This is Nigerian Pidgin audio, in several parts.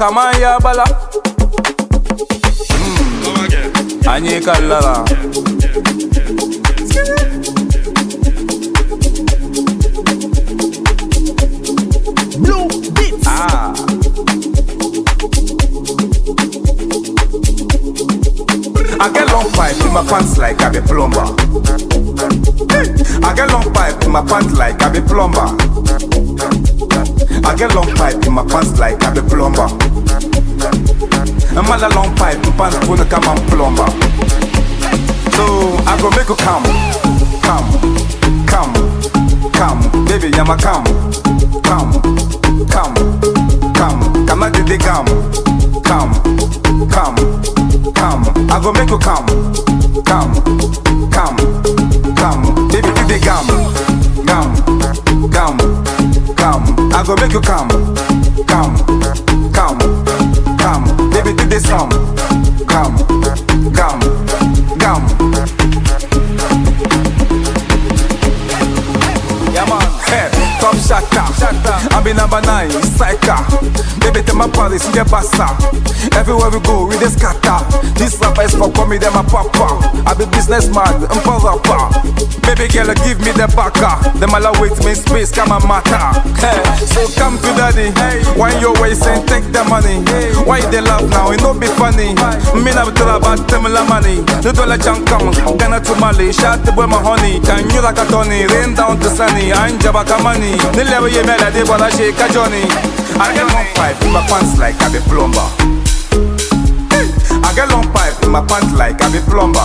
makaman ya bala Anyị kallara Blue Beats. Ah I get long pipe in my pants like I be plumber. I get long pipe in my pants like I be plumber. I get long pipe in my pants like I be plumber. I'm a long pipe in pants gonna come and plumber. So I go make you come, come, come, come, baby, I'm a come, come, come, come, come, I did the come, come, come, come, I go make you come, come, come, come, baby, did the come, come, come, come, I go make you come, come, come, come, baby, did the song, come, come, come. Yeah man, hey, top shatter. I be number nine, psycha. Baby, tell my palace, get bassa. Everywhere we go, we just scatter. This rapper is for me, them my papa. I be businessman, I'm for rapper. Baby girl, give me the backer. Them all wait me space, come and matter. Hey, so come to daddy. Why your waist and take the money? Why they laugh now? It no be funny. Me na tell about them la money. The dollar junk come, Ghana to Mali. Shot the boy my honey. Can you like a Tony? Rain down to sunny. I'm Jabaka money. The level you made, I did what I shake a Johnny. I get long pipe in my pants like I be plumber. I get long pipe in my pants like I be plumber.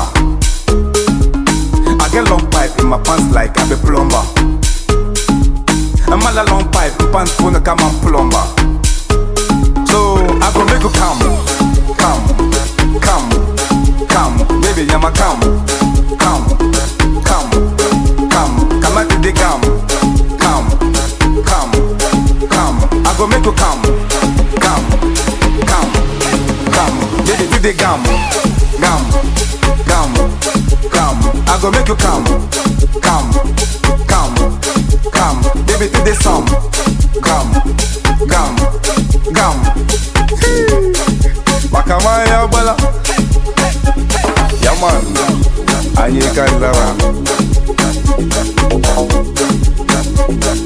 I get long pipe in my pants like I be plumber. I'm all a long pipe, pants gonna come and plumber. So I go make you come, come, come, come, baby, I'm a come, come, come, come, come at the come, come, come, come. I go make you come, come, come, come, baby, do the gum, gum, gum, gum. I go make you come, come, come, come, baby, do the song, gum, gum, gum. Makamaya bala, yaman, anyị kallara.